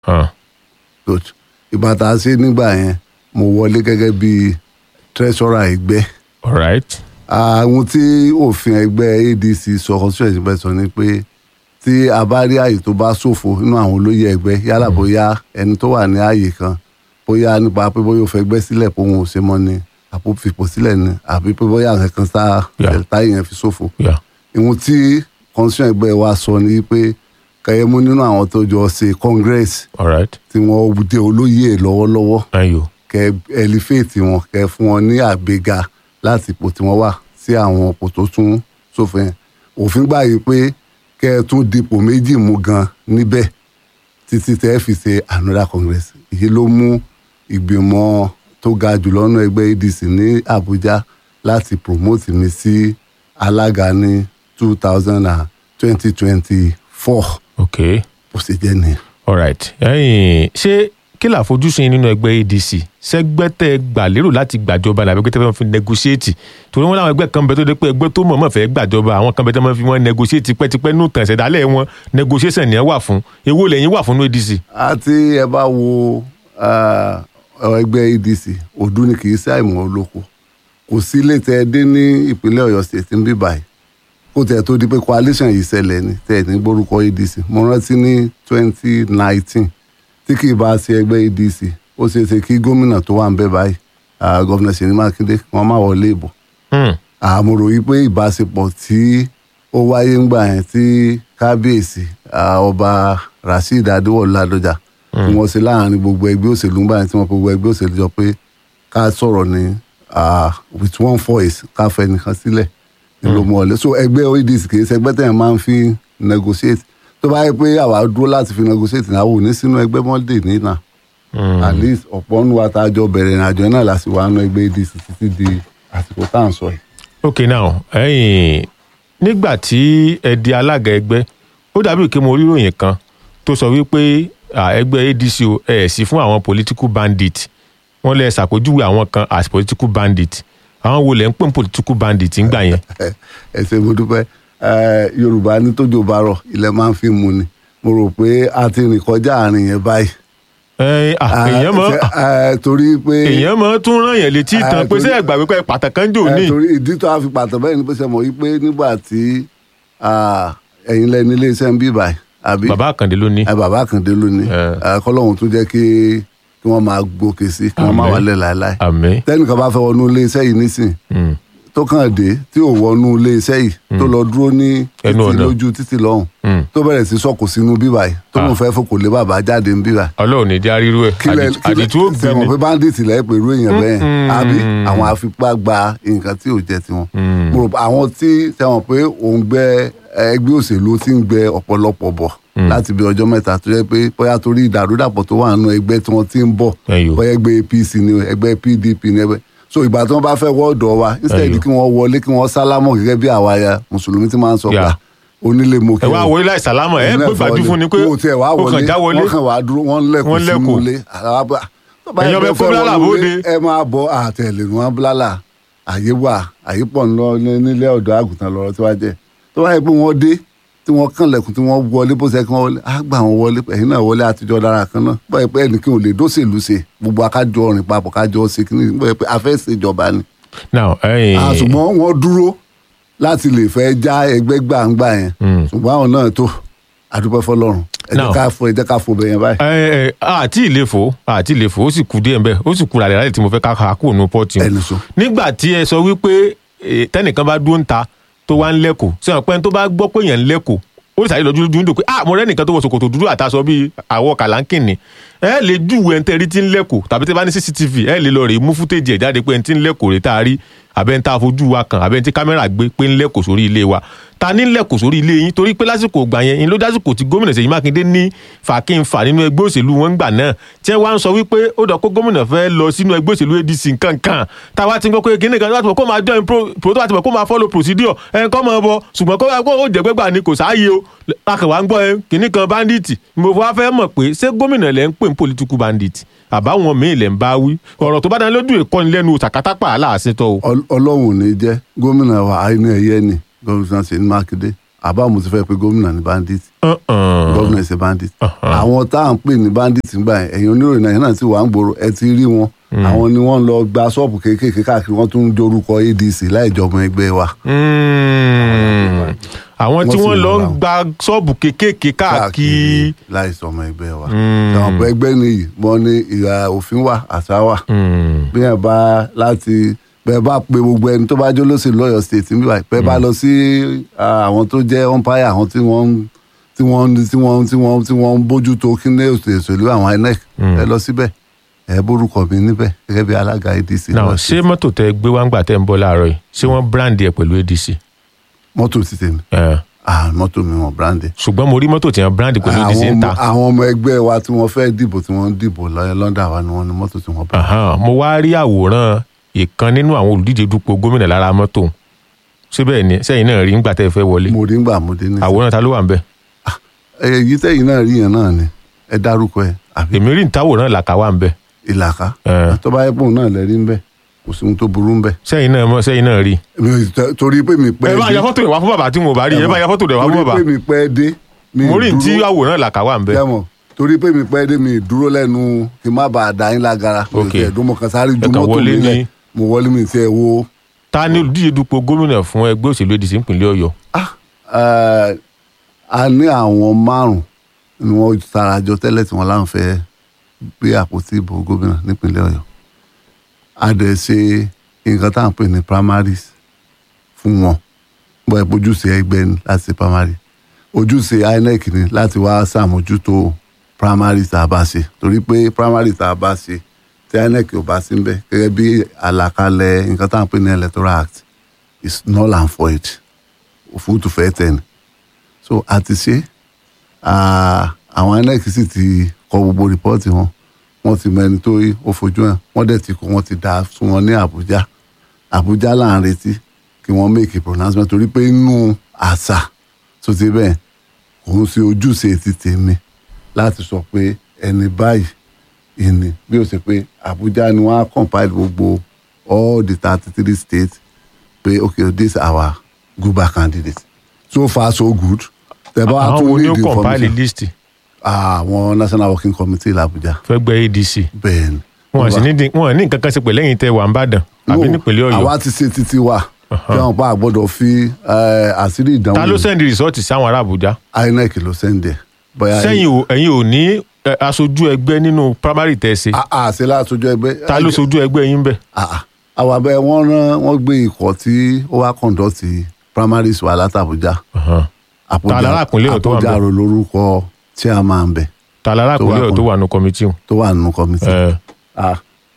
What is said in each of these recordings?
Hàn. good ìgbà tá a ṣe nígbà yẹn mo wọlé gẹ́gẹ́ bí treasurer ẹgbẹ́ alright àwọn tí òfin ẹgbẹ́ adc sọ constituency bẹ́ẹ̀ sọ ni pé tí a bá rí àyè tó bá ṣòfò nínú àwọn olóyè ẹgbẹ́ yálà bóyá ẹni tó wà ní àyè kan bóyá nípa pé bóyá ó fẹ́ gbẹ́ sílẹ̀ pé òun ò ṣe mọ́ ni àpò fipò sílẹ̀ ni àbí pé bóyá nǹkan kan sá Yeah. táyì yẹn fi ṣòfò yeah. ìhun tí constitution ẹgbẹ́ wa sọ ni pé kẹyẹmú nínú àwọn tó jọ ṣe congress alright tí wọ́n dé olóyè lọ́wọ́lọ́wọ́ ayo kẹ ẹliféètì wọn kẹ fún wọn ní àgbéga láti ipò tí wọ́n wà sí àwọn ipò tó tún sófin yẹn. òfin gbà yìí pé kẹ ẹ tún dipò méjì mú gan níbẹ̀ títí tẹ́ ẹ fi ṣe another congress èyí ló mú ìgbìmọ̀ tó ga jùlọ nínú ẹgbẹ́ adc ní abuja láti promote mi sí alága ní two thousand and twenty twenty four ok bó ṣe jẹ́ nìyẹn. alright ẹ̀yin ṣé kí là fojúsùn yín nínú ẹgbẹ́ adc sẹ́gbẹ́tẹ̀ gbà lérò láti gbàjọba làbẹ́ pé tẹ́fẹ́ fi negotiate torí wọn láwọn ẹgbẹ́ kan bẹ tó dé pé ẹgbẹ́ tó mọ̀ọ́mọ̀ fẹ́ gbàjọba àwọn kan bẹ tẹ́ mọ́ fi wọ́n negotiate tipẹ́tipẹ́ nù tàn ṣẹ̀dálẹ̀ wọn negotiation ni ẹ wà fún èwo lẹ́yìn wà fún ní adc. àti ẹ bá wo ah, ẹgbẹ́ adc ọdún ni kì í ṣe àìmọ̀ olóko kò sí ilé tẹ ẹ dé ní ìpínlẹ̀ ọ̀yọ́ state ń bí báyìí kó tẹ̀ tó di pé coalition yìí ṣẹlẹ̀ ni tẹ̀ ní gbórúkọ adc mo rántí ní twenty nineteen tí kì í bá ṣe ẹgbẹ́ adc ó ṣeé ṣe kí gómìnà tó wà ń bẹ̀ báyìí ah, gọ́vnà ṣèyí mákindé kí wọ́n má wọlé ìbò Hmm. àmọ̀rò yìí pé ìbáṣepọ̀ tí ó wáyé ńgbà yẹn tí kábíyèsí ah, ọba rasheed adéwọlú ládọjà tí wọ́n ṣe láàrin gbogbo ẹgbẹ́ òṣèlú ńgbà yẹn tí wọ́n pe gbogbo ẹgbẹ́ òṣèlú jọ pé ká sọ̀rọ̀ ní ah, with one voice ká fẹ́ nìkan sílẹ̀ ní ló mú ọ̀lẹ́ so ẹgbẹ́ adc kì í ṣe ẹgbẹ́ tẹ̀yàn máa ń fi negotiate tó bá yẹ pé àwa dúró láti fi negotiate ní àwọn òní sínú ẹgbẹ́ mọ́lẹ̀ nínà at least ọ̀pọ̀ nínú wa tá a jọ bẹ̀rẹ̀ ìrìnàjò náà láti wà nínú ẹgbẹ́ adc títí di àsìkò tá à ń sọ yìí. ok now ẹ̀yin nígbà tí ẹ di alága ẹgbẹ́ ó dàbí kí mo rí ìròyìn kan tó sọ wípé à, ẹgbẹ́ adc o ẹ̀ sí fún àwọn political bandit wọ́n lè ṣàpèjúwe àwọn kan as political bandit àwọn wo lẹ̀ ń pè ní political bandit ńgbà yẹn. ẹ ṣé mo dúpẹ́ Eh, yorùbá ní tójò bá rọ̀ ilẹ̀ máa ń fi mu ni mo rò pé a ti rìn kọjá àárín yẹn báyìí. Ẹ̀yin, à, Ah, èèyàn mọ ṣe- eh, torí pé èèyàn mọ tún ràn yẹn létí Ah, ìtàn pé torí- sẹ ẹgbàá wípé pàtàkì jò eh, ní. torí ìdí tó a fi pàtó bẹ́ẹ̀ ni pé ṣe mọ̀ wípé nígbà tí ah, ẹ̀yin lẹ́ni iléeṣẹ́ ń bí báyìí àbí bàbá àkàndé ló ní. Eh, bàbá àkàndé ló ní Eh. Eh, kọ́lọ́hún tún jẹ́ kí kí wọ́n máa gòkè sí kí wọ́n má Àmín. wálẹ̀ láéláé àmín. tẹ́nìkan bá fẹ́ wọnú iléeṣẹ́ yìí nísìn Mm. tó kàn dé tí ò wọnú iléeṣẹ́ yìí tó lọ dúró ní Ẹnu títì ọ̀nà. lójú títì lọ́hùn Mm. tó bẹ̀rẹ̀ sí sọ̀kò sínú bíbà yìí tó Ah. lóun fẹ́ fòkò lé bàbá jáde ń bíbà ọlọ́run ní já rírú ẹ̀ àdìtú- àdìtú ó gbé sẹ̀wọ̀n ni. pé bandit lẹ́yìn pẹ̀lú èèyàn bẹ́ẹ̀ Mm-mm. àbí àwọn afipá gba nǹkan tí ò jẹ́ tiwọn. Mm. mo rò pé àwọn tí sẹ̀wọ̀n pé òun gbẹ ẹgbẹ́ òṣèlú tí ń gbẹ ọ̀pọ̀lọpọ̀ bọ̀ láti bí ọjọ́ mẹ́ta tó jẹ́ pé bóyá torí ìdàrúdàpọ̀ tó wà nínú ẹgbẹ́ tí wọ́n ti ń bọ̀ Ẹyọ. bóyá ẹgbẹ́ apc ni o, ẹgbẹ́ pdp ni ẹgbẹ́ so ìgbà tí wọ́n bá fẹ́ wọ́ọ̀dọ̀ wa instead Ẹyọ. kí wọ́n wọlé kí wọ́n sálámọ̀ gẹ́gẹ́ bí àwa ya mùsùlùmí ti máa ń sọ Yeah. pé onílé mo kí ẹ wá wọlé láì sàlámọ̀ ẹ gbé gbàjú fún ni pé o tiẹ̀ wá ó wọlé kàn já wọlé. wọ́n kàn wá dúró wọ́n lẹ́kùn Wọ́n lẹ́kùn. sínú ilé àwa bá- tó bá yẹ Ẹ̀yin ọmọ pé ẹ kó fẹ́ bílálà wọnú bóde. ilé, ẹ máa bọ àtẹ̀lé wọn bílálà àyè wà àyè pọ̀ ńlọ nílé ọ̀dọ́ àgùntàn lọ́rọ̀ tí wàá jẹ́ tó bá yẹ pé wọ́n dé tí wọ́n kàn lẹ̀kùn tí wọ́n wọlé bó ṣe kí wọ́n wọlé á gbà wọ́n wọlé ẹ̀yin náà wọlé àtijọ́ dára kan náà bó yẹ pé ẹnì kí n ò lè dóṣèlú ṣe gbogbo akájọ rìn papọ̀ kájọ ṣe kí ni bó yẹ pé afẹ́ ṣèjọba ni now ẹ̀yin Ah, ṣùgbọ́n wọ́n dúró láti lè fẹ́ já ẹgbẹ́ gbàǹgbà yẹn Mm. ṣùgbọ́n àwọn náà tó àdúpẹ́ fọlọ́run ẹ jẹ́ Now- ká fo ẹ jẹ́ ká fo bẹ̀yẹn báyìí. ẹ ẹ àti ìlefò àti ìlefò ó sì kú díẹ̀ nbẹ ó sì kú ràlẹ̀ láti tí mo fẹ́ ká kà kúrò ní pọ́ọ̀tì o. ẹni sọ. nígbà tí ẹ sọ wípé eh, tẹnìkan bá dúró ń ta tó wá ń lẹ́kọ̀ọ́ sọ̀rọ̀ pé ẹni tó bá gbọ́ pé èèyàn ń lẹ́kọ̀ọ́ ó lè sáré lọ dúdú dúdú pé ah mo rẹ́ nìkan tó wọ ṣòkòtò dúdú àtàṣọ bíi àwọ̀ kàlánkìnì ẹ lè júwe ẹni tẹ́ rí tí ń lẹ́kọ̀ọ́ tàbí tẹ́ bá ní cctv ẹ lè lọ rè mú fútéjì ẹ̀ jáde pé ẹni tí ń lẹ́kọ̀ọ́ rè tá a rí àbẹ́ ń tá a fojú wa kàn àbẹ́ ń tí kámẹ́rà gbé pé ń lẹ́kọ̀ọ́ sórí ilé wa ta ní lẹ́kọ̀ọ́ sórí ilé yín torí pé lásìkò ìgbà yẹn ń ló dásìkò tí gómìnà Ṣèyí Mákindé ní fàkínfà nínú ẹgbẹ́ òṣèlú wọn gbà náà tí wọ́n wá ń sọ wípé ó dọ̀ kó gómìnà fẹ́ lọ sínú ẹgbẹ́ òṣèlú ADC nkankan táwa ti ń gbọ́ pé kíní kan láti mọ̀ kó máa join pro pro tó bá ti mọ̀ kó máa follow procedure ẹ̀ kọ́ mọ̀ bọ̀ ṣùgbọ́n kó kó ó jẹ́ gbẹ́gbà ni kò sáàyè o akẹwà ń gbọ́ ẹ kíní kan bandit mo wá fẹ́ mọ̀ pé ṣé gómìnà lẹ́ ń pè ní political bandit àbáwọn míì lẹ́ ń bá wí ọ̀rọ̀ tó bá dání lójú ìkọ́ni lẹ́nu sàkátàpà aláàṣetọ́ o. Ọl- ọlọ́run ò ní jẹ́ gómìnà wa àìní ẹ̀yẹ ni gómìnà Ṣèyí Mákindé àbá mo ti fẹ́ pé gómìnà ní bandit Uh-uh. gómìnà ṣe bandit Uh-huh. àwọn tá à ń pè ní bandit ńgbà yẹn ẹ̀yin oníròyìn náà yẹn náà ti wà ń gbòòrò ẹ ti rí wọn àwọn ni wọ́n lọ gba ṣọ́ọ̀bù kéékèèké káàkiri wọ́n tún ń dorúkọ adc láì jọmọ ẹgbẹ́ wa Mm. àwọn tí Wọ́n sì wọ́n lọ ń lọ ra gba ṣọ́ọ̀bù kéékèèké káàkiri. láì sọmọ ẹgbẹ́ wa Mm. àwọn ọ̀pọ̀ ẹgbẹ́ nìyí wọ́n ní ìhà òfin wà àṣà wà Mm. bí ẹ bá láti bẹ́ẹ̀ bá pe gbogbo ẹni tó bá jó lóṣèlú lọ́yọ̀ state níbí báyìí bẹ́ẹ̀ bá lọ sí ah, àwọn tó jẹ́ umpire àwọn tí wọ́n ń- tí wọ́n ń- tí wọ́n ń- tí wọ́n ń- tí wọ́n ń bójú tó kí ní òṣèlú àwọn inec ẹ lọ síbẹ̀ ẹ bórúkọ mi níbẹ̀ gẹ́gẹ́ bí alága adc náà lọ́yọ̀ ṣé state. mọ́tò tẹ gbé wá ń gbà tẹ́ ń bọ́ láàárọ̀ yìí ṣé wọ́n brand ẹ̀ pẹ̀lú adc. mọ́tò ti tèmi Eh. ah, mọ́tò mi wọ́n brande ṣùgbọ́n mo rí mọ́tò tí wọ́n brand pẹ̀lú adc àwọn ń ọmọ ta. àwọn ọmọ ẹgbẹ́ wa tí wọ́n fẹ́ dìbò tí wọ́n ń dìbò lọ́yọ̀ lọ́ndà wa ni wọ́n ní mọ́tò tí wọ́n brande. Ahan, mo wá rí àwòrán ìkan nínú àwọn olùdíje dupò gómìnà lára mọ́tò síbẹ̀ ni sẹ́yìn náà rí ńgbà tẹ́ ẹ fẹ́ wọlé mo rí ń gbà mo dé ní. àwòrán ta ló wà ń bẹ̀ èyí tẹ́yìn náà rí yẹn náà ni ẹ dárúkọ ẹ àbí èmi rí ìtawòrán làkà wà ń bẹ̀ ìlàkà Eh. tó bá yẹ pòun náà lẹ́rí ń bẹ̀ kò sí ohun tó burú ń bẹ̀. sẹ́yìn náà mọ̀ sẹ́yìn náà rí. Mi ò tẹ- torí pé mi pẹ́ ẹ bá ya fọ́tò rẹ̀ wá fún bàbá tí mo bá rí ẹ bá ya fọ́tò rẹ̀ wá fún torí bàbá pé mi pẹ́ dé mi mo rí dúró- tí àwòrán làkà wà ń bẹ̀ Jẹ́mọ̀, torí pé mi pẹ́ dé mi dúró lẹ́nu kí n má bàa dá yín lágara mi ò Ok. tẹ̀ ẹ̀dùn mo kàn sáré ju Ẹ kàn mọ́tò wọlé mi lẹ̀ ní- mo wọlé mi tiẹ̀ wo ta ni olùdíje dupò gómìnà fún ẹgbẹ́ òṣèlú adc ìpínlẹ̀ ọ̀yọ́ ah, eh, a ní àwọn márùn ni wọ́n sarajọ tẹ́lẹ̀ tí wọ́n láǹ fẹ́ gbé àpótí ìbò gómìnà nípínlẹ̀ ọ̀yọ́ a dẹ̀ ṣe nǹkan tá à ń pè ní primaries fún wọn bọ́ ẹ̀ ojúṣe ẹgbẹ́ ni láti ṣe primary ojúṣe inec ni láti wá ṣàmójútó primaries tá a bá ṣe torí pé primaries tá a bá ṣe tí inec ò bá sí ń bẹ̀ gẹ́gẹ́ bí àlàkalẹ̀ nǹkan tá à ń pè ní electoral act is null and void òfúrútù fẹ́ tẹ̀ ni so a ti ṣe ah, àwọn inec sì ti kọ gbogbo rìpọ́ọ̀tì wọn wọ́n ti mọ ẹni tó rí ó fojú hàn wọ́n dẹ̀ ti kó wọ́n ti dá fún wọn ní àbújá àbújá là ń retí kí wọ́n make a pronouncement torí pé inú àṣà tó ti bẹ́ẹ̀ kò ń ṣe ojúṣe ti tèmi láti sọ pé ẹni báyìí ìní bí ó ṣe pé àbújá ni wọ́n á compile gbogbo all the thirty three states pé okay this our guba candidate so far so good tẹ bá wá àwọn tún wo ni ó need compile information list àwọn national working committee làbújá fẹ́ gbẹ́ adc bẹ́ẹ̀ ni. wọn sì ní dín- wọn ní nǹkan kan ṣe pẹ̀lú ẹ̀yìn tẹ wà ń bàdàn àbí No, nípínlẹ̀ ọ̀yọ́ àwa ti ṣe títí wa kí wọn pa àgbọ́dọ̀ fi eh, àṣírí ìdánwò ta ló sẹ́ndì rìsọ́ọ̀tì sáwọn ará àbújá inec ló sẹ́ndẹ̀ bóyá sẹ́yìn ò ẹ̀yin ò ní ẹ, aṣojú ẹgbẹ́ nínú primary tẹ̀ ṣe àṣẹ láṣojú ẹgbẹ́ ta ló ṣojú ẹgbẹ́ yín bẹ̀ Ah, ah. àwọn abẹ wọn rán wọn gbé ikọ̀ tí ó wá kọńdọtì primaries wà látàbújá Ta lára ìpínlẹ̀ Ọ̀yọ́ tó wà ńbẹ̀? àpòjárò lórúkọ chairman bẹ ta lára Tó wà àpòlẹ́ ọ̀ tó kàn. wà nù kọ́mítì hùn. tó wà nínú kọmitì Ẹ, Ah,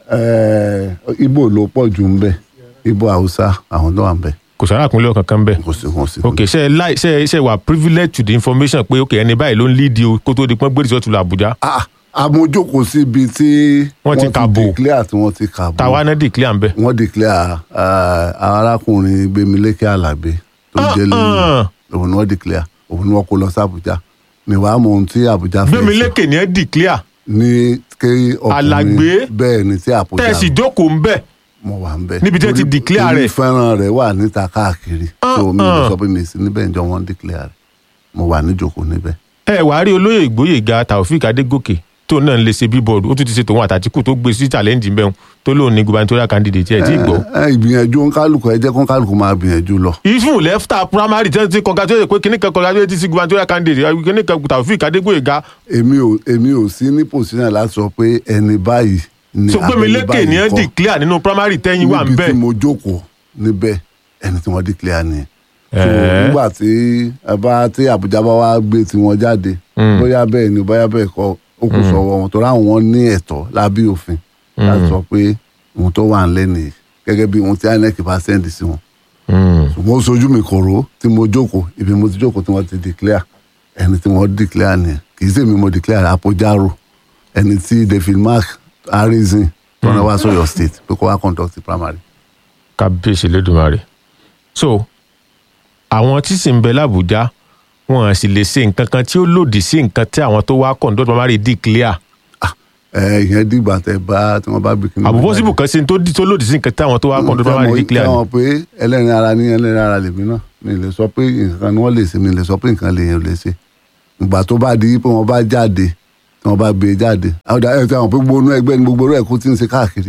eh, ibo ló pọ̀ jù ń bẹ ibo haúsá àwọn tó wà ń bẹ kò sára àpòlẹ́ ọ̀ kankan bẹ̀ kò sí wọn sí. ok ṣe láì ṣe ṣe wà privilege to the information pé ok ẹni báyìí ló ń lead o kó tó di pọ́n gbé rìsọ́ọ̀tì lọ àbújá Ah, àmójókòó síbi tí Wọ́n ti kàbò. declare tí wọ́n ti kàbò tàwa náà declare ń bẹ̀. wọ́n declare ah, arákùnrin gbémilékè alábẹ tó jẹ́ lẹ́yìn òun ni wọ́n declare òun ni wọ́n kó lọ sí àbújá mi wàá mọ ohun tí àbújá fẹ́ gbẹ̀mí ṣe lékè ní ẹ declare ní kí Alàgbé? ọkùnrin bẹ́ẹ̀ ni tí àbújá tẹ̀sí jókòó ń bẹ̀ mo wà ń bẹ̀ Níbi tí wọ́n ti Torí- declare torí rẹ̀. fẹ́ràn rẹ̀ wà níta káàkiri Ah, so mi ò ah. sọ pé mi sí níbẹ̀ ǹjọ́ wọ́n declare rẹ̀ mo wà níjòkó níbẹ̀. ẹ wàá rí olóyè ìgbóyèga taofik adégòkè tó náà ń lè ṣe bíbọọdù ó tún ti ṣe tòun àtàtìkù tó gbé sí challenge ń bẹ́ẹ̀ tó lóun ní gubernatorial candidate ẹ̀ tí ì gbọ́. ẹ ẹ, ìgbìyànjú kálukú ẹ jẹ́ kó kálukú máa gbìyànjú lọ. ifun lẹ́fta primary tí wọ́n ti congratulate pé kíní kan congratulate sí gubernatorial candidate kíní kan taofik adégbòyèga èmi ò èmi ò sí ní pòsínà láti sọ pé ẹni báyìí ni so gbẹ̀mí abẹ́ni lékè báyìí ní ẹ kọ́. declare nínú primary tẹ́yìn wà ń níbi bẹ̀. tí mo jókòó níbẹ̀ ẹni tí wọ́n declare ni. so Ẹ̀ẹ́. nígbà tí ẹ bá tí àbújá bá wá gbé tiwọn jáde Mm. bóyá bẹ́ẹ̀ ni bóyá bẹ́ẹ̀ kọ́ ó kù sọ̀wọ́ wọn torí àwọn ní ẹ̀tọ́ lábẹ́ òfin láti sọ pé ohun tó wà nílẹ̀ nìyí gẹ́gẹ́ bí ohun tí inec bá sẹ́ndì sí wọn Mm. ṣùgbọ́n ó sojú mi kòró tí mo jókòó ibi mo ti jókòó tí wọ́n ti declare ẹni tí wọ́n declare ni kì í ṣe mi mo declare apojaro ẹni tí david mark harrison tó ń wá sọyọ state pé kó wá conduct primary. kábíyèsí lẹ́dùnmarè so àwọn tí sì ń bẹ lábújá wọn à sì lè ṣe nǹkan kan tí ó lòdì sí nǹkan tí àwọn tó wá conduct primary declare ẹ ìyẹn dìgbà tẹ bá tí wọ́n bá bí kíní. àbúbọ́ síbù kan ṣe tó di- tó lòdì sí nǹkan táwọn tó wá kọ́ tó bá wà ní declare ni. tẹ́wọ̀n pé ẹlẹ́rìn ara ní ẹlẹ́rìn ara lèmi náà mi lè sọ pé nǹkan ni wọ́n lè ṣe mi lè sọ pé nǹkan lèèyàn lè ṣe ìgbà tó bá di pé wọ́n bá jáde tí wọ́n bá gbé e jáde àwọn ọ̀dà ẹ̀ tẹ́wọ̀n pé gbogbo inú ẹgbẹ́ ni gbogbo rẹ̀ kó tí ń ṣe káàkiri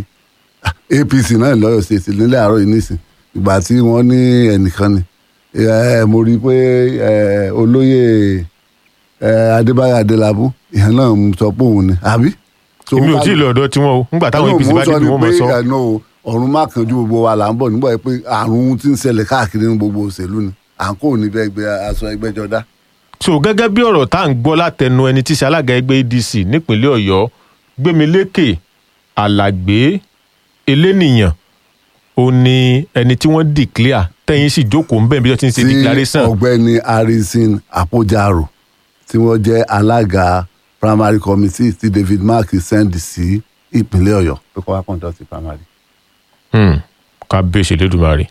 apc náà lọ́yọ̀ ṣèṣì nílẹ̀ àárọ̀ yìí nísìn ìgbà tí wọ́n ní ẹnìkan ni ẹ mo rí i pé ẹ olóyè ẹ adébáyọ̀ adélábù ìyẹn náà ń sọ pé òun ni àbí. So, èmi ò tí ì lọ ọ̀dọ̀ tiwọn o nígbà táwọn Ẹnu apc mò ń bá sọ dìbò ni wọn mọ̀ pé, sọ. ẹ, no, ọ̀run má kanjú gbogbo wa là ń bọ̀ nígbà yẹn pé àrùn tí ń ṣẹlẹ̀ káàkiri ní gbogbo òṣèlú ni à ń kó ní bẹ́ẹ̀ gbé aṣọ ẹgbẹ́jọdá. so gẹ́gẹ́ bí ọ̀rọ̀ tá à ń gbọ́ látẹnu ẹni tí í ṣe alága ẹgbẹ́ adc nípínlẹ̀ ọ̀yọ́ gbémilékè alàgbé elénìyàn ó ní ẹni tí wọ́n declare tẹ́yìn sì jókòó ń bẹ̀ bí wọ́n ti ń ṣe tí declaration ọ̀gbẹ́ni harrison apojaro tí wọ́n jẹ́ alága primary committee tí david mark send sí ìpínlẹ̀ ọ̀yọ́ pé kó wá conduct primary. Hmm, ká bẹ́ẹ̀ ṣe lédùmarè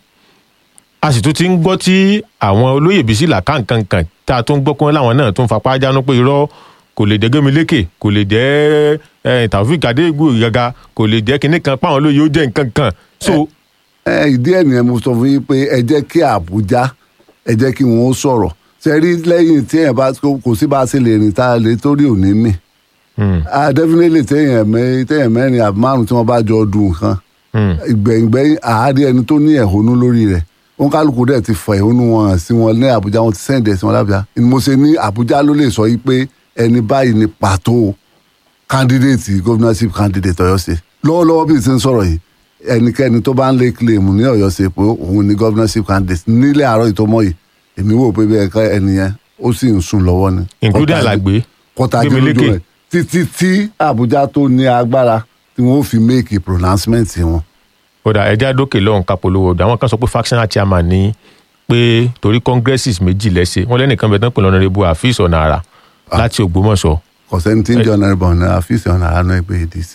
a sì tún ti ń gbọ́ tí àwọn olóyè bísí làkàǹkàǹkàn tá a tún ń gbọ́ pé láwọn náà tún fapá jánu pé irọ́ kò lè jẹ́ Gbémilékè kò lè jẹ́ eh, Taofeek Adégbò Ìgàgà kò lè jẹ́ kinní kan páwọn olóyè ó jẹ́ nǹkan kan so ẹ ìdí ẹ̀ nìyẹn mo sọ fún yín pé ẹ jẹ́ kí àbújá ẹ jẹ́ kí wọ́n sọ̀rọ̀ ṣe rí lẹ́yìn tí ẹ̀ bá kò sí bá a ṣe lè rìn tá a lè torí òní mì hmm, ah definitely téèyàn mẹ téèyàn mẹ́rin àbí márùn tí wọ́n bá jọ dùn nǹkan hmm. ìgbẹ̀yìngbẹ̀yìn àárí ẹni tó ní ẹ̀hónú lórí rẹ̀ wọn kálukú dẹ̀ ti fọ ẹ̀hónú wọn hàn sí wọn ní àbújá wọn ti sẹ́ǹdẹ̀ sí wọn lábújá ni mo ṣe ní àbújá ló lè sọ yìí pé ẹni báyìí ni pàtó candidate governorship candidate ọ̀yọ́ ṣe lọ́wọ́lọ́wọ́ bí n ṣe ń sọ̀rọ̀ yìí ẹnikẹ́ni tó bá ń lé claim ní ọ̀yọ́ ṣe pé òun ni governorship candidate nílẹ̀ àárọ̀ ìtọ́mọ́ yìí èmi wò pé bẹ́ẹ̀ ká ẹnìyẹn ó sì ń sùn lọ́wọ́ ni. including alàgbé kọtajú lójú Gbémilékè. rẹ̀ títí tí àbújá tó ní agbára tí wọ́n fi make a pronouncement wọn. kódà ẹja dókè lọ́hùn kapolówó ọ̀dọ̀ àwọn kan sọ pé factional chairman ní pé torí congresses méjì lẹ́sẹ̀ wọ́n lẹ́nìkan bẹ̀ tán pè lọ́nà rebu àfíìsì ọ̀nà àrà láti ògbómọ̀ṣọ́ kò sẹ́ni tí ń jẹ́ ọ̀nà ìbọn ní àfíìsì ọ̀nà àánú ẹgbẹ́ adc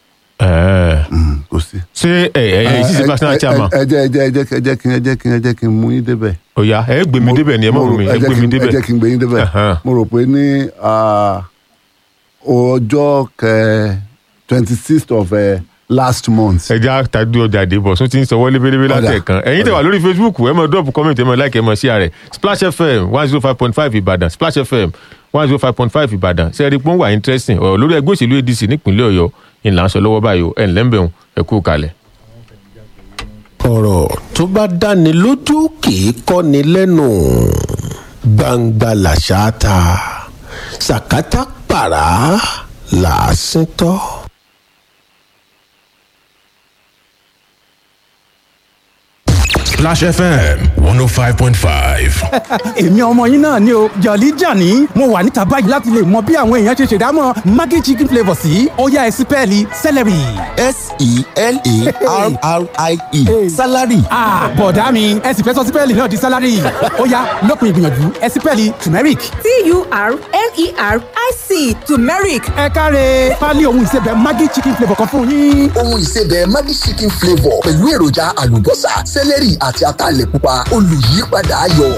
Ẹ̀ẹ́. Mm, kò sí. ṣé ẹ ẹ ẹ ìsísí factional chairman ẹ jẹ́ ẹ jẹ́ ẹ jẹ́ ẹ jẹ́ kí ẹ jẹ́ kí ẹ jẹ́ kí n mú yín débẹ̀. ọ̀ya ẹ gbé mi débẹ̀ ni ẹ mọ̀ Mo rò- mi ẹ ẹ jẹ́ gbé kí mi n- ẹ débẹ̀ jẹ́ kí n gbé yín débẹ̀ Ẹ̀hán. mo rò pé ní ah, ọjọ́ twenty sixth of eh, last month ẹja tàbí ọjà àdébọ̀ sún ti ń sọ wọlé bélébé Ọ̀dà. látẹ̀kan ẹ̀yin tẹ̀ wà lórí facebook ẹ mọ̀ drop comment ẹ mọ̀ like ẹ mọ̀ share rẹ̀ splash fm one zero five point five ìbàdàn splash fm one zero five point five ìbàdàn sẹ́ẹ̀rì pọ́n wà interesting ọ̀rọ̀ lórí ẹgbẹ́ òṣèlú adc nípínlẹ̀ ọ̀yọ́ ìlànà sọ lọ́wọ́ báyìí o ẹ̀ ńlẹ́ ń bẹ̀rù ẹ kú kalẹ̀. ọ̀rọ̀ tó bá dáni lójú kì í kọ́ni lẹ́nu gbangba làṣà ta sàkátà pàrà làásìn tọ́. Splash FM 105.5. èmi ọmọ yín náà ni o jọ̀lí jàní mo wà níta báyìí láti lè mọ bí àwọn èèyàn ṣe ṣèdámọ̀ maggi chicken flavour sí ọ̀yá ẹ̀sìpẹ́ẹ̀lì celery. s-e-l-a-r-r-i-e salary Ah, bọ̀dá mi ẹ sì fẹ́ sọ sípẹ́ẹ̀lì náà di sálárì ọ̀yá lópin ìgbìyànjú ẹ̀sìpẹ́ẹ̀lì turmeric. t-u-r-m-e-r-i-c turmeric ẹ káre pálí ohun ìsebẹ̀ maggi chicken flavour kan fún yín. ohun ìsebẹ̀ maggi chicken flavour pẹ̀lú èròjà àlùbọ́sà sẹ́lẹ̀rì àti ataalẹ̀ pupa olùyípadà ayọ̀.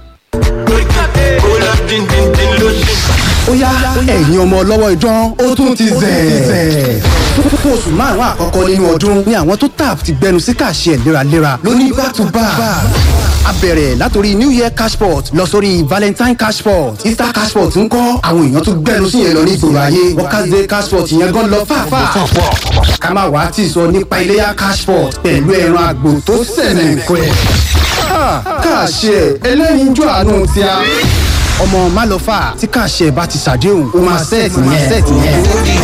ó yá ẹ̀yin ọmọ ọlọ́wọ́ idán ó tún ti zẹ̀. fún oṣù márùn-ún àkọ́kọ́ nínú ọdún ni àwọn tó tap ti gbẹnu sí kàṣẹ léraléra lóní back to back. a bẹ̀rẹ̀ látòrí new year cashport lọ sórí valentine cashport easter cashport ń kọ́ àwọn èèyàn tó gbẹnu sí yẹn lọ ní ìgboro ayé workers day cashport yẹn gan lọ fàáfàá. ká má wàá tì sọ nípa iléyà cashport pẹ̀lú ẹran àgbò tó sẹ̀nẹ̀ nǹkan ẹ̀. kàṣẹ ẹlẹ́yinjú àánú ti a ọmọ málọfà tí kàṣẹ bá ti ṣàdéhùn ó máa sẹ́ẹ̀tì yẹn.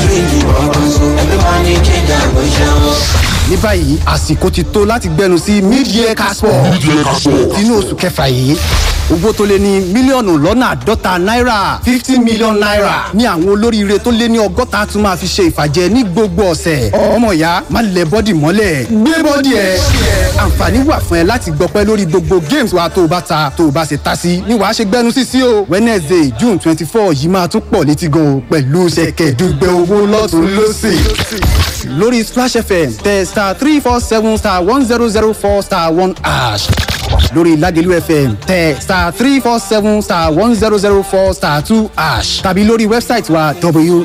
ní báyìí àsìkò ti tó láti gbẹnu sí mid-year casport inú oṣù kẹfà yìí owó tó lé ní mílíọ̀nù lọ́nà àádọ́ta náírà fifty million naira ní àwọn olóríire tó lé ní ọgọ́ta tún máa fi ṣe ìfàjẹ ní gbogbo ọ̀sẹ̀ ọmọ ìyá má lẹ bọ́dì mọ́lẹ̀ gbé bọ́dì ẹ̀ àǹfààní wà fún ẹ láti gbọpẹ́ lórí gbogbo games wa tó o bá ta tó o bá ṣe ta sí ni wàá ṣe gbẹnu sí sí o wednesday june twenty four yìí máa tún pọ̀ létí gan o pẹ̀lú ṣẹ̀kẹ̀dùgbẹ̀ owó lọ́tún lọ́sì lórí splash fm tẹ star three four seven star one zero zero four star one ash lórí lagelu fm tẹ star three four seven star one zero zero four star two ash tàbí lórí wẹ́bsáìtì wa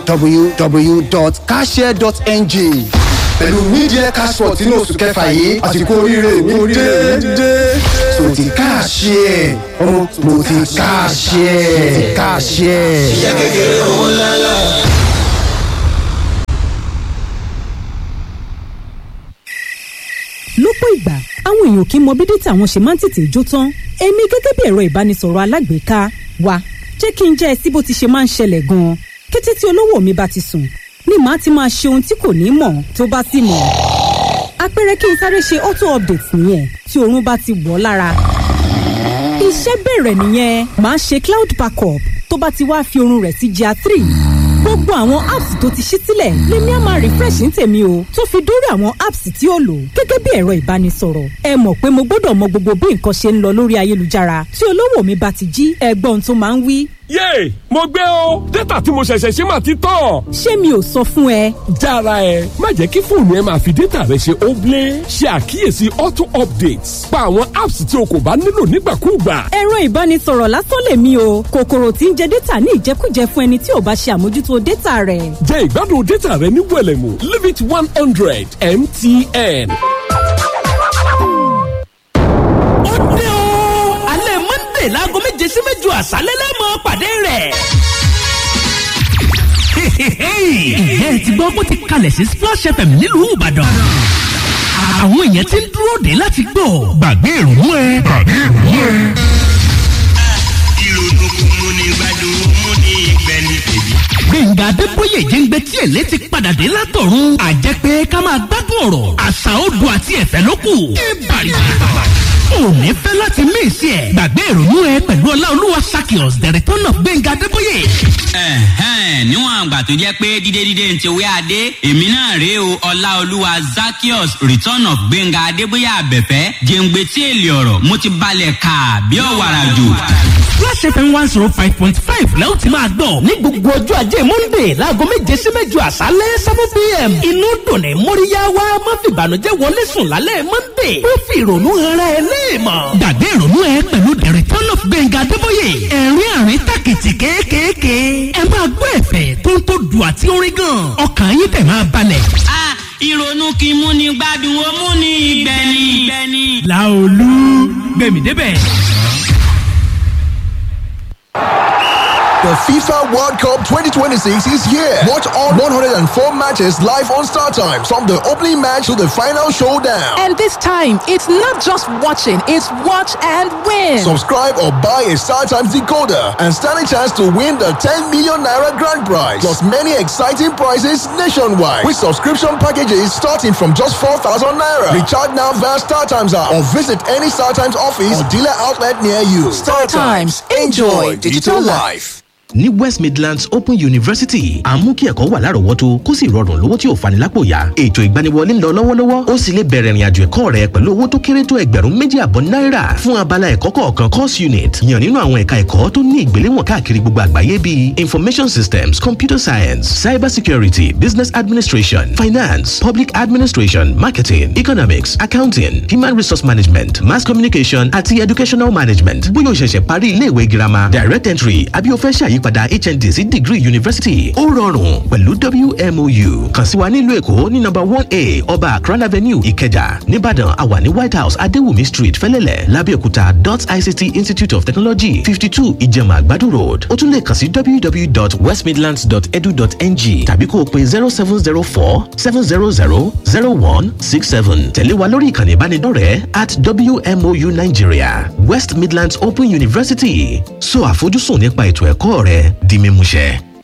www.cashare.ng pẹ̀lú media cashport inú oṣù kẹfà yìí àsìkò oríire mi dé so ti káàṣì ẹ̀ ọmọ mo ti káàṣì ẹ̀ káàṣì ẹ̀. lọ́pọ̀ ìgbà àwọn èèyàn kì í mọ bí dátà wọn ṣe máa ń tètè jó tán èmi gẹ́gẹ́ bí ẹ̀rọ ìbánisọ̀rọ̀ alágbèéká wa jẹ́ kí n jẹ́ ẹ sí bó ti ṣe máa ń ṣẹlẹ̀ gan-an kété tí olówó mi bá ti sùn ni màá ti máa ṣe ohun tí kò ní mọ̀ tó bá sì mọ̀ àpẹẹrẹ kí n sáré ṣe auto update nìyẹn tí oorun bá ti wọ̀ ọ́ lára iṣẹ́ bẹ̀rẹ̀ nìyẹn màá ṣe cloud backup tó bá ti wá fi oorun rẹ̀ sí gr three gbogbo àwọn apps tó ti ṣí sílẹ̀ lèmi á máa refresh ní tèmi o tó fi dórí àwọn apps tí ó lò gẹ́gẹ́ bí ẹ̀rọ ìbánisọ̀rọ̀ ẹ mọ̀ pé mo gbọ́dọ̀ mọ gbogbo bí nǹkan ṣe ń lọ lórí ayélujára tí olówó mi bá ti jí ẹgbọ́n tó máa ń wí. yéè mo gbé o dátà tí mo ṣẹ̀ṣẹ̀ ṣe máa ti tán. ṣé mi ò sọ fún ẹ. jára ẹ má jẹ́ kí fóònù ẹ máa fi dátà rẹ ṣe óblé ṣe àkíyèsí auto updates pa àwọn apps tí o kò bá nílò nígbàkúùgbà. ẹ̀rọ ìbánisọ̀rọ̀ lásán lèmi o kòkòrò tí ń jẹ dátà ní ìjẹkújẹ fún ẹni tí ò bá ṣe àmójútó dátà rẹ̀. jẹ́ ìgbádùn dátà rẹ ní wẹ̀lẹ̀mú limit one hundred mtn. ó dé o alẹ́ monday láago méje sí méjọ àṣálẹ́ lẹ́mọ̀ pàdé rẹ̀. ìyẹn ti gbọ́ bó ti kalẹ̀ sí splash fm nílùú ìbàdàn àwọn èèyàn ti ń dúró dé láti gbọ́ gbàgbé ìrònú ẹ. gbàgbé ìrònú ẹ. gbẹ̀ngà adébóyè jẹ́ngbẹ́ tí èlé ti padà dé látọ̀run àjẹpẹ́ ká máa gbádùn ọ̀rọ̀ àṣà odò àti ẹ̀fẹ́ ló kù. ìbàrí òní fẹ́ láti mí ìsí ẹ̀ gbàgbé ìrònú ẹ pẹ̀lú ọláolúwa sakios the return of gbẹ̀ngà adébóyè. ẹ̀hẹ́n níwọ̀n àgbà tó jẹ́ pé dídé dídé ń ti wé adé èmi náà rèé o ọláolúwa zakios return of gbẹ̀ngà adébóyè àbẹ̀fẹ́ jẹ́ngbẹ́ tí èlé ọ̀rọ̀ mo ti balẹ̀ kà bí ọ̀wàrà jù. Flash FM one zero five point five lẹ́wọ̀n ti máa gbọ́ ní gbogbo ọjọ́ ajé Monday láago méje sí mẹ́jọ àṣálẹ́ seven pm. Inú dùn ní Móríyá wá má fi ìbànújẹ́ wọlé sùn lálẹ́ Monday. Ó fi ìrònú ara ẹ léèmọ̀. Gbàgbé ìrònú ẹ pẹ̀lú The Return of Gbẹ̀ngà Adébóyè. Ẹ̀rín àrín tàkìtì kéékèèké. Ẹ máa gbọ́ ẹ̀fẹ̀ tó ń tó dùn àti orin gan. Ọkàn yín tẹ̀ máa balẹ̀. a ìrònú kì í múni gbádùn ó múni ìgbẹ́ni. Láolú gbẹ̀mí débẹ̀. The FIFA World Cup 2026 is here. Watch all 104 matches live on Star Times from the opening match to the final showdown. And this time, it's not just watching, it's watch and win. Subscribe or buy a Star Times decoder and stand a chance to win the 10 million naira grand prize. Plus many exciting prizes nationwide with subscription packages starting from just 4,000 naira. Recharge now via Star Times app or visit any Star Times office or dealer outlet near you. Star Times, enjoy digital life. ní west midlands open university à ń mú kí ẹ̀kọ́ wà lárọ̀ọ́wọ́tó kó sì rọrùn lówó tí ò fani lápò yá ètò ìgbaniwọlé ń lọ lọ́wọ́lọ́wọ́ ó sì lè bẹ̀rẹ̀ ìrìnàjò ẹ̀kọ́ rẹ pẹ̀lú owó tó kéré tó ẹgbẹ̀rún méjì àbọ̀ náírà fún abala ẹ̀kọ́ kọ̀ọ̀kan course unit yàn nínú àwọn ẹ̀ka ẹ̀kọ́ tó ní ìgbéléwọ̀n káàkiri gbogbo àgbáyé bíi information systems computer science cyber security business administration finance public administration marketing economics accounting human resource management mass communication àti educational management bóyá o ṣẹ̀ṣẹ̀ parí iléèwé girama direct entry àbí o fẹ́ ṣàyí ìyípadà hnd sí degree university ó rọrùn pẹ̀lú wmou kàn sí wa nílùú èkó ní nọ́mbà one a ọba akran avenue ìkẹjà nìbàdàn àwà ní white house adéwùmí street fẹlẹ́lẹ̀ lábẹ́òkúta dot ict institute of technology fifty two ìjẹ̀mà àgbàdo road ó tún lè kàn sí www.westmidlands.edu.ng tàbí kó o pe zero seven zero four seven zero zero zero one six seven tẹ̀lé wa lórí ìkànnì ìbánidọ́rẹ̀ẹ́ at wmou nigeria west midlands open university so àfojúsùn nípa ètò ẹ̀kọ́ rẹ di mímúṣẹ.